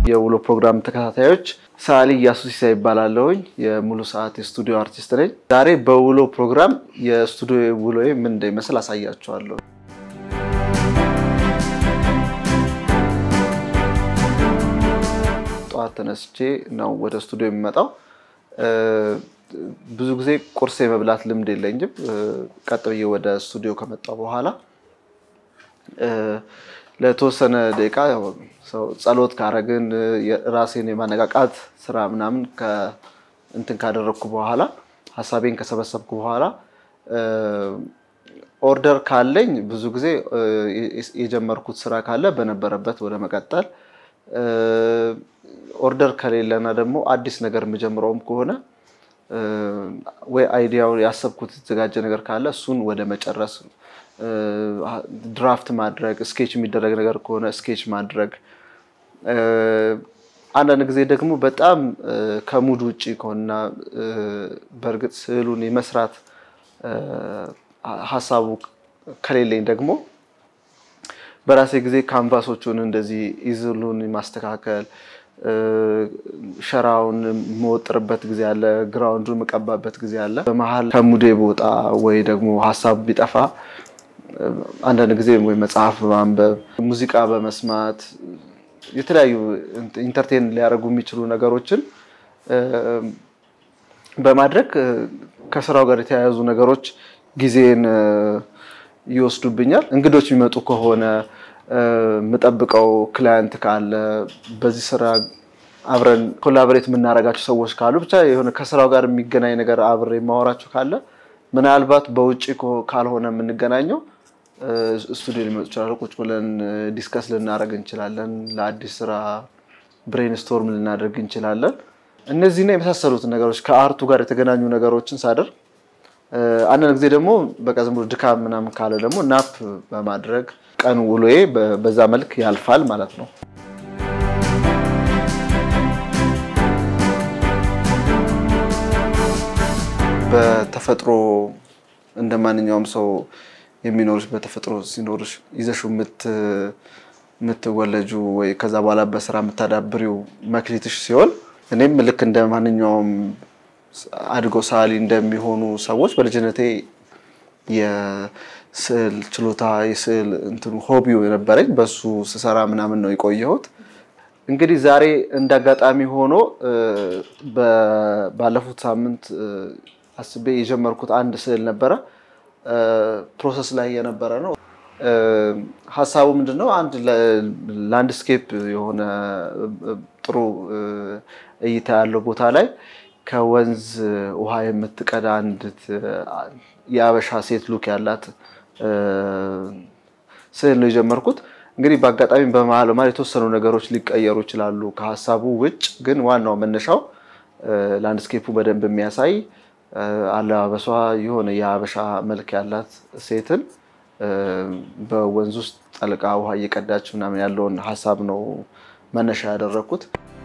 የውሎ ፕሮግራም ተከታታዮች ሰዓሊ እያሱ ሲሳይ ይባላለሁኝ። የሙሉ ሰዓት የስቱዲዮ አርቲስት ነኝ። ዛሬ በውሎ ፕሮግራም የስቱዲዮ ውሎዬ ምን እንደሚመስል አሳያችኋለሁ። ጠዋት ተነስቼ ነው ወደ ስቱዲዮ የሚመጣው። ብዙ ጊዜ ቁርስ የመብላት ልምድ የለኝም። ቀጥ ብዬ ወደ ስቱዲዮ ከመጣሁ በኋላ ለተወሰነ ደቂቃ ጸሎት ካረግን ራሴን የማነቃቃት ስራ ምናምን እንትን ካደረግኩ በኋላ ሀሳቤን ከሰበሰብኩ በኋላ ኦርደር ካለኝ ብዙ ጊዜ የጀመርኩት ስራ ካለ በነበረበት ወደ መቀጠል፣ ኦርደር ከሌለና ደግሞ አዲስ ነገር የምጀምረውም ከሆነ ወይ አይዲያው ያሰብኩት የተዘጋጀ ነገር ካለ እሱን ወደ መጨረስ ድራፍት ማድረግ፣ ስኬች የሚደረግ ነገር ከሆነ ስኬች ማድረግ። አንዳንድ ጊዜ ደግሞ በጣም ከሙድ ውጭ ከሆነና በእርግጥ ስዕሉን የመስራት ሀሳቡ ከሌለኝ ደግሞ በራሴ ጊዜ ካንቫሶቹን እንደዚህ ኢዝሉን ማስተካከል፣ ሸራውን የምወጥርበት ጊዜ አለ፣ ግራውንዱን የምቀባበት ጊዜ አለ። በመሀል ከሙዴ ቦታ ወይ ደግሞ ሀሳብ ቢጠፋ አንዳንድ ጊዜ ወይ መጽሐፍ በማንበብ ሙዚቃ በመስማት የተለያዩ ኢንተርቴን ሊያደርጉ የሚችሉ ነገሮችን በማድረግ ከስራው ጋር የተያያዙ ነገሮች ጊዜን ይወስዱብኛል። እንግዶች የሚመጡ ከሆነ የምጠብቀው ክላየንት ካለ በዚህ ስራ አብረን ኮላቦሬት የምናደርጋቸው ሰዎች ካሉ ብቻ የሆነ ከስራው ጋር የሚገናኝ ነገር አብሬ የማወራቸው ካለ ምናልባት በውጭ ካልሆነ የምንገናኘው ስቱዲዮ ሊመጡ ይችላሉ። ቁጭ ብለን ዲስከስ ልናደርግ እንችላለን። ለአዲስ ስራ ብሬንስቶርም ልናደርግ እንችላለን። እነዚህና የመሳሰሉትን ነገሮች ከአርቱ ጋር የተገናኙ ነገሮችን ሳደር አንዳንድ ጊዜ ደግሞ በቃ ዝም ብሎ ድካም ምናምን ካለ ደግሞ ናፕ በማድረግ ቀን ውሎዬ በዛ መልክ ያልፋል ማለት ነው። በተፈጥሮ እንደ ማንኛውም ሰው የሚኖርሽ በተፈጥሮ ሲኖርሽ ይዘሹ የምትወለጁ ወይ ከዛ በኋላ በስራ የምታዳብሪው መክሊትሽ ሲሆን እኔም ልክ እንደ ማንኛውም አድጎ ሰዓሊ እንደሚሆኑ ሰዎች በልጅነቴ የስዕል ችሎታ የስዕል እንትኑ ሆቢው የነበረኝ በሱ ስሰራ ምናምን ነው የቆየሁት። እንግዲህ ዛሬ እንደ አጋጣሚ ሆኖ ባለፉት ሳምንት አስቤ የጀመርኩት አንድ ስዕል ነበረ። ፕሮሰስ ላይ የነበረ ነው። ሀሳቡ ምንድን ነው? አንድ ላንድስኬፕ የሆነ ጥሩ እይታ ያለው ቦታ ላይ ከወንዝ ውሃ የምትቀዳ አንዲት የአበሻ ሴት ሉክ ያላት ስዕል ነው የጀመርኩት። እንግዲህ በአጋጣሚ በመሀል በመሀል የተወሰኑ ነገሮች ሊቀየሩ ይችላሉ ከሀሳቡ ውጭ፣ ግን ዋናው መነሻው ላንድስኬፑ በደንብ የሚያሳይ አለባበሷ የሆነ የሀበሻ መልክ ያላት ሴትን በወንዝ ውስጥ ጠልቃ ውሃ እየቀዳች ምናምን ያለውን ሀሳብ ነው መነሻ ያደረግኩት።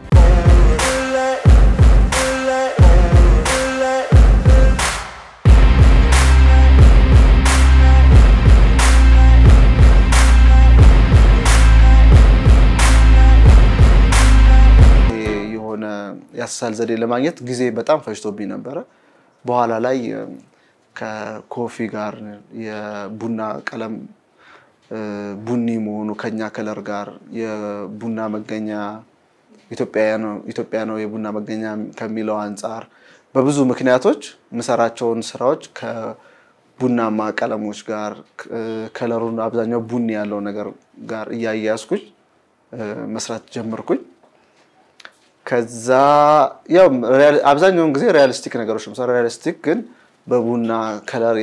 የሆነ ያሳል ዘዴ ለማግኘት ጊዜ በጣም ፈጅቶብኝ ነበረ። በኋላ ላይ ከኮፊ ጋር የቡና ቀለም ቡኒ መሆኑ ከኛ ከለር ጋር የቡና መገኛ ኢትዮጵያ ነው የቡና መገኛ ከሚለው አንጻር በብዙ ምክንያቶች የምሰራቸውን ስራዎች ከቡናማ ቀለሞች ጋር ከለሩን አብዛኛው ቡኒ ያለው ነገር ጋር እያያዝኩኝ መስራት ጀመርኩኝ። ከዛ ያው አብዛኛውን ጊዜ ሪያሊስቲክ ነገሮች ነው። ሪያሊስቲክ ግን በቡና ከለር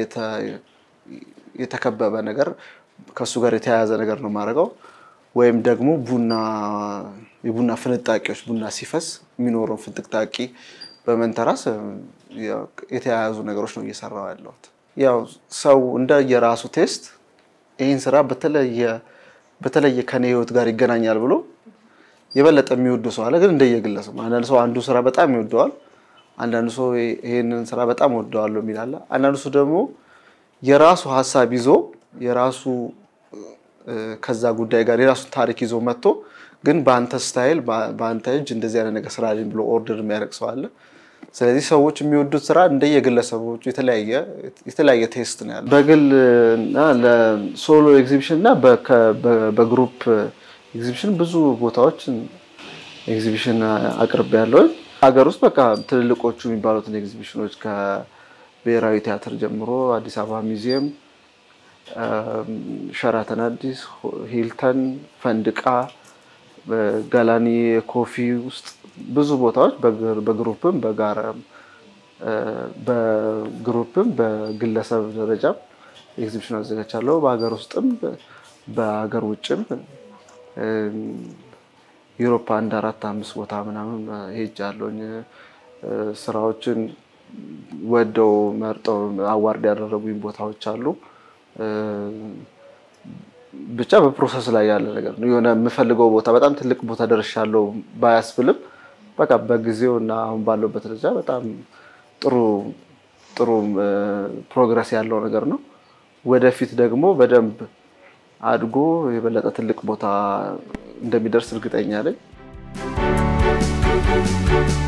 የተከበበ ነገር ከእሱ ጋር የተያያዘ ነገር ነው የማደርገው። ወይም ደግሞ ቡና የቡና ፍንጣቂዎች ቡና ሲፈስ የሚኖረው ፍንጥቅጣቂ በመንተራስ የተያያዙ ነገሮች ነው እየሰራው ያለሁት። ያው ሰው እንደ የራሱ ቴስት ይህን ስራ በተለየ ከኔ ህይወት ጋር ይገናኛል ብሎ የበለጠ የሚወዱ ሰው አለ። ግን እንደየግለሰብ አንዳንድ ሰው አንዱ ስራ በጣም ይወደዋል። አንዳንዱ ሰው ይሄንን ስራ በጣም ወደዋለሁ የሚል አለ። አንዳንዱ ሰው ደግሞ የራሱ ሀሳብ ይዞ የራሱ ከዛ ጉዳይ ጋር የራሱን ታሪክ ይዞ መጥቶ ግን በአንተ ስታይል በአንተ እጅ እንደዚህ አይነት ነገር ስራልኝ ብሎ ኦርደር የሚያደርግ ሰው አለ። ስለዚህ ሰዎች የሚወዱት ስራ እንደየግለሰቦቹ የተለያየ ቴስት ነው ያለው። በግል እና ለሶሎ ኤግዚቢሽን እና በግሩፕ ኤግዚቢሽን ብዙ ቦታዎች ኤግዚቢሽን አቅርቤ ያለው ሀገር ውስጥ በቃ ትልልቆቹ የሚባሉትን ኤግዚቢሽኖች ከብሔራዊ ቲያትር ጀምሮ አዲስ አበባ ሚዚየም፣ ሸራተን አዲስ፣ ሂልተን፣ ፈንድቃ፣ ጋላኒ ኮፊ ውስጥ ብዙ ቦታዎች በግሩፕም በጋራ በግሩፕም በግለሰብ ደረጃም ኤግዚቢሽን አዘጋጅቻለሁ። በሀገር ውስጥም በሀገር ውጭም ዩሮፓ አንድ አራት አምስት ቦታ ምናምን ሄጃለሁኝ። ስራዎችን ወደው መርጠው አዋርድ ያደረጉኝ ቦታዎች አሉ። ብቻ በፕሮሰስ ላይ ያለ ነገር ነው። የሆነ የምፈልገው ቦታ በጣም ትልቅ ቦታ ደርሻለሁ ባያስብልም በቃ በጊዜው እና አሁን ባለውበት ደረጃ በጣም ጥሩ ጥሩ ፕሮግረስ ያለው ነገር ነው። ወደፊት ደግሞ በደንብ አድጎ የበለጠ ትልቅ ቦታ እንደሚደርስ እርግጠኛ ነኝ።